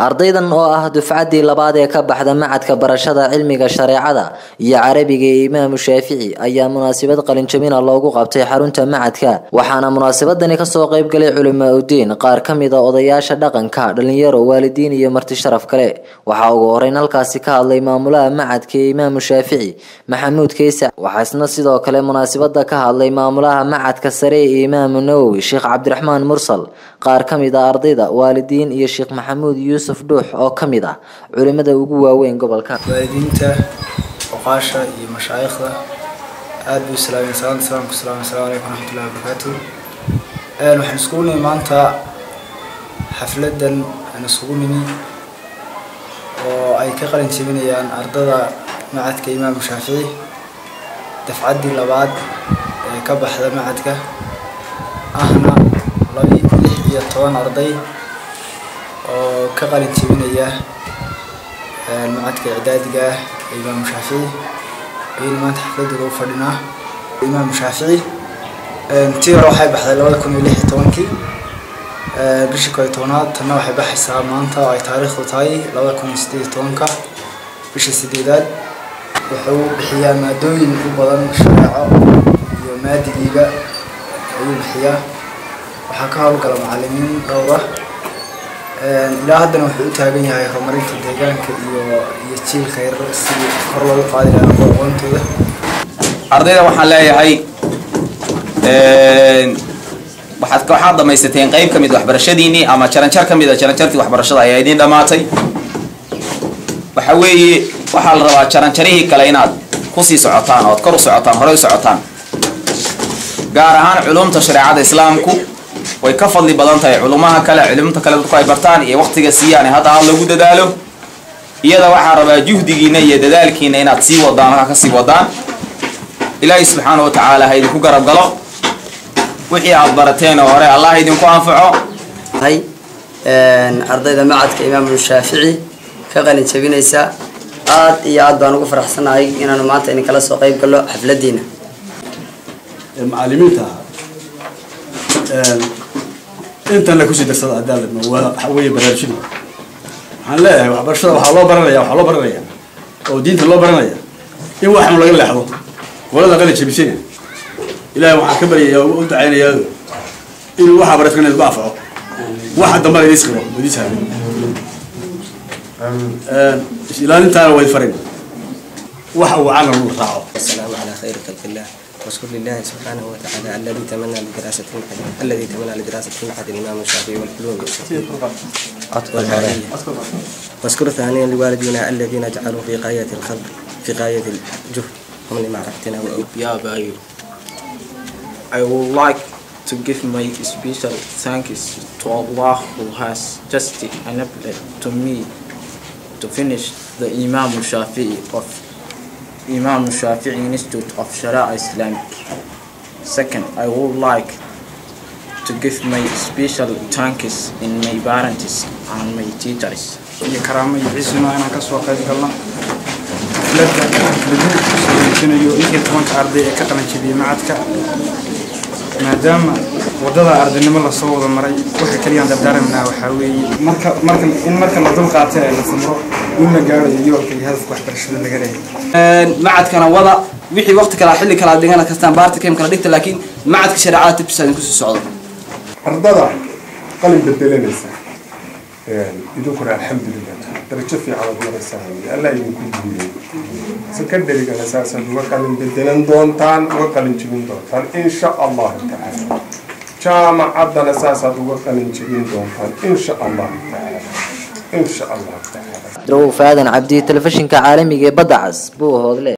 ardaydan oo ah dufcaddii labaad ee ka baxda macadka barashada cilmiga shareecada iyo carabiga ee imaamu shaafici ayaa munaasabad qalinjabina loogu qabtay xarunta macadka waxaana munaasabadani kasoo qayb galay culimaa udiin qaar ka mid a odayaasha dhaqanka dhalinyaro waalidiin iyo marti sharaf kale waxaa ugu horeyn halkaasi ka hadlay maamulaha macadka ee imaamu shaafici maxamuud keysa waxaa isna sidoo kale munaasabada ka hadlay maamulaha macadka sare ee imaamu nawowi sheekh cabdiraxmaan mursal qaar ka mid a ardayda waalidiin iyo sheekh maxamuud yuusuf dhuux oo ka mid ah culimada ugu waaweyn gobolka waalidiinta oqaasha iyo mashaayikhda aada buu islaameen salaanta salaamku salaam assalamu calaykum waraxmatullahi wabarakaatu waxaan iskugu nimi maanta xafladan aan iskugu nimi oo ay ka qalin jebinayaan ardada macadka imaamu shaafici dafcaddii labaad ee ka baxda macadka ahna laba lix iyo toban arday oo ka qalin jebinaya macadka icdaadiga ah ee imaamu shaafici ayayna maanta xafladooda u fadhinaa imaamu shaafici tii hore waxay baxday labada kun iyo lix iyo tobankii bishii koo iyo tobanaad tanna waxay baxaysaa maanta oo ay taariikhdu tahay labada kun iyo siddeed iyo tobanka bisha sideedaad wuxuu bixiyaa maadooyin u badan shareeco iyo maadigiiba ayuu bixiyaa waxaa ka howlgala macalimiin dhowr ah ilaa haddana wuxuu u taagan yahay horumarinta deegaanka iyo iyo jiilka yar sidii kor loogu qaadi lahaa aqoontooda ardayda waxaan leeyahay waxaad waxaad dhamaysateen qayb ka mid waxbarashadiinii ama jaranjar ka mid a jaranjartii waxbarashada ayaa idiin dhammaatay waxa weeye waxaa la rabaa jaranjarihii kale inaad kusii socotaan ood kor u socotaan horey u socotaan gaar ahaan culumta shareecada islaamku way ka fadli badan tahay culumaha kale culumta kale dadku ay bartaan iyo waqtiga siiyaan hadda aad lagu dadaalo iyada waxaa rabaa juhdigiina iyo dadaalkiina inaad sii wadaan halkaa kasii wadaan ilaahay subxaana wa tacaala ha idinku garab galo wixii aad barateen oo hore allah idinku anfaco ardayda macadka imaamu shaafici ka qalin jabinaysa aad iyo aad baan ugu faraxsanahay inaanu maanta idin kala soo qayb gallo xafladiina macalimiinta intan la kusii darsada cadaalad waa waxa weeye baraarujin waxaan leeyahay waxbarashada waxaa loo baranaya waxaa loo baranaya oo diinta loo baranaya in waxan laga leexdo qolada qalin jabisana ilaahay waxaan ka baryaya u dacaynayaa inuu waxaa baratkan idinku anfaco waxa dambana idiis qiro idiis hayo ilaalintaana wayd farin waxa uu calan uu raaco والسلام على خير خلق الله واشكر لله سبحانه وتعالى الذي تمنى لدراسة المعهد الذي تمنى لدراسة المعهد الإمام الشافعي والعلوم والعلمية واشكر ثانيا لوالدينا الذين جعلوا في غاية الخلق في غاية الجهد هم لمعرفتنا Yeah, Bayu. I would like to give my special thanks to Allah who has just enabled to me to finish the Imam Shafi'i of Imam Shafi'i Institute of Sharia Islamic. Second, I would like to give my special thanks in my parents and my teachers. iyo karaamo iyo ciisuna inaan kasoo qayb galno xafladda lagu soo dejinayo lix iyo tobanka arday ee ka qalan jebiyey macadka maadaama waddada ardaynimo lasoo wada maray waxa keliyaan dardaarmanaa waxaa weeye marka marka in marka la dul qaatay ee la samro in la gaarayo yoolka iyo hadafka waxbarashada laga leeyahay macadkana wada wixii waqti kala xilli kala dhigana kastaan baarta kem kala dhigta laakiin macadka shareecada tibkiisa idinku sii socdo ardada qalin bedelanaysa idinkuna alxamdulilah darajo fiican ad maraysaan allah idinku guulay secondarygana saasaad uga qalin bedelan doontaan uga qalin jebin doontaan insha allahu tacaala jaamacaddana saasaad uga qalin jebin doontaan insha allahu tacaala insha allahu tacaala drow faadan cabdi telefishinka caalamiga ee badda cas buu hoodle